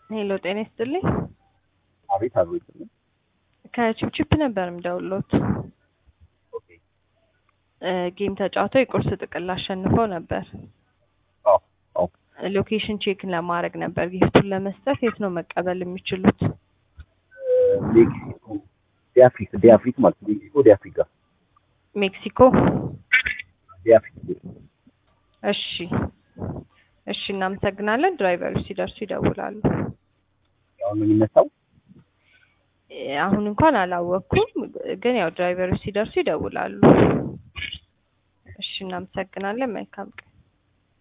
ሄሎ ጤና ይስጥልኝ። አቤት አቤት። ከቺፕቺፕ ነበር የምደውልዎት። ኦኬ እ ጌም ተጫውተው የቁርስ ጥቅል አሸንፈው ነበር። አዎ አዎ። ሎኬሽን ቼክ ለማድረግ ነበር ጊፍቱን ለመስጠት የት ነው መቀበል የሚችሉት? ሜክሲኮ ዲአፍሪክ ዲአፍሪክ ማለት ነው። ሜክሲኮ ዲአፍሪካ ሜክሲኮ። ዲአፍሪክ እሺ እሺ፣ እናመሰግናለን። ድራይቨሩ ሲደርሱ ይደውላሉ። አሁን ነው የሚነሳው። እ አሁን እንኳን አላወቅኩም፣ ግን ያው ድራይቨሮች ሲደርሱ ይደውላሉ። እሺ፣ እናመሰግናለን። መልካም ቀን